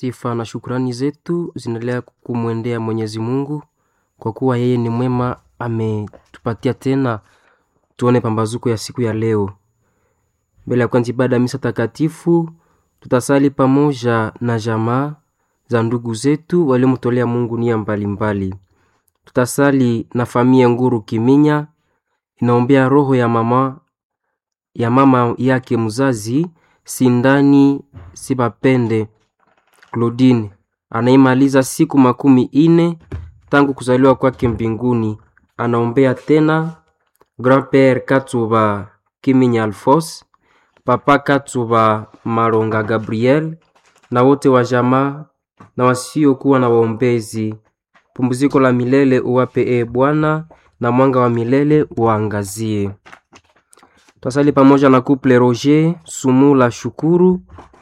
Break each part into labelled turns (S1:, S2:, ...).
S1: Sifa na shukrani zetu zinaendelea kumwendea Mwenyezi Mungu kwa kuwa yeye ni mwema, ametupatia tena tuone pambazuko ya siku ya leo. Mbele ya kwanza ibada ya misa takatifu, tutasali pamoja na jamaa za ndugu zetu waliomtolea Mungu nia mbalimbali. Tutasali na familia Nguru Kiminya, inaombea roho ya mama ya mama yake mzazi Sindani Sibapende Claudine anaimaliza siku makumi ine tangu kuzaliwa kwake mbinguni. Anaombea tena Grand-Père Katsuba Kiminya Alphonse, Papa Katsuba Maronga Gabriel na wote wa jamaa na wasiokuwa na waombezi. Pumziko la milele uwape e Bwana, na mwanga wa milele uangazie. Twasali pamoja na couple Roger Sumula Shukuru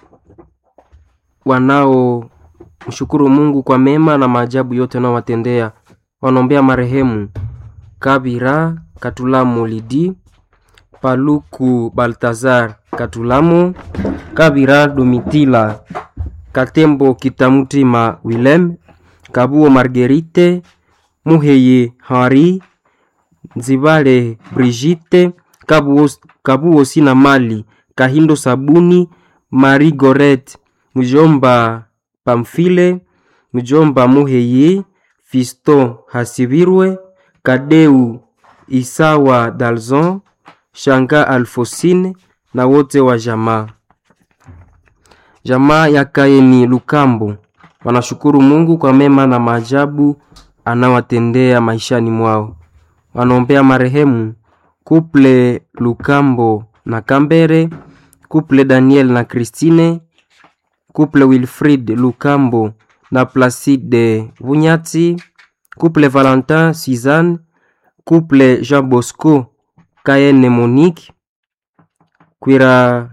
S1: wanao mshukuru Mungu kwa mema na maajabu yote anaowatendea. Wanaombea marehemu Kabira Katulamu Lidi, Paluku Baltazar Katulamu, Kabira Domitila Katembo Kitamutima Willem, Kabuo Marguerite, Muheye Henri, Nzibale Brigitte, Kabuo, Kabuo Sina Mali, Kahindo Sabuni, Marie Goret, Mjomba Pamfile, Mjomba Muheye, Fisto Hasibirwe, Kadeu Isawa Dalzon, Shanga Alfosine na wote wa jamaa. Jamaa ya Kaeni Lukambo wanashukuru Mungu kwa mema na maajabu anawatendea maishani mwao. Wanaombea marehemu Kuple Lukambo na Kambere, Kuple Daniel na Christine, Kuple Wilfrid Lukambo na Placide Vunyati, Kuple Valentin Suzanne, Kuple Jean Bosco Kayene Monique, Kwira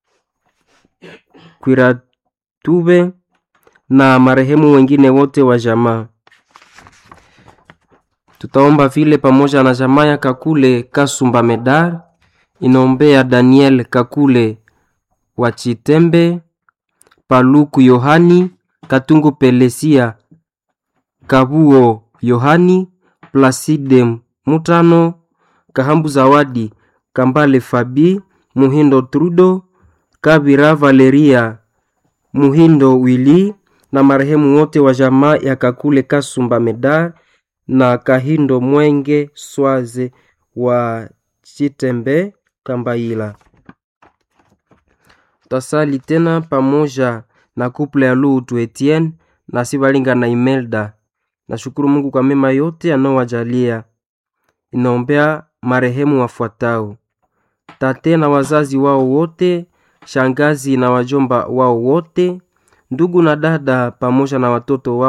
S1: Kwira Tube na marehemu wengine wote wa jamaa. Tutaomba vile pamoja na jamaa ya Kakule Kasumba Medar inaombea Daniel Kakule wa Chitembe, Paluku Yohani, Katungu Pelesia, Kabuo Yohani, Placide Mutano, Kahambu Zawadi, Kambale Fabi, Muhindo Trudo, Kabira Valeria, Muhindo Wili na marehemu wote wa jamaa ya Kakule Kasumba Medar na Kahindo Mwenge Swaze wa Chitembe Kambaila. Tasali tena pamoja na kuple ya Lutu Etienne na Sibalinga na Imelda. Nashukuru Mungu kwa mema yote anaowajalia. Inaombea marehemu wafuatao: tate na wazazi wao wote, shangazi na wajomba wao wote, ndugu na dada pamoja na watoto wao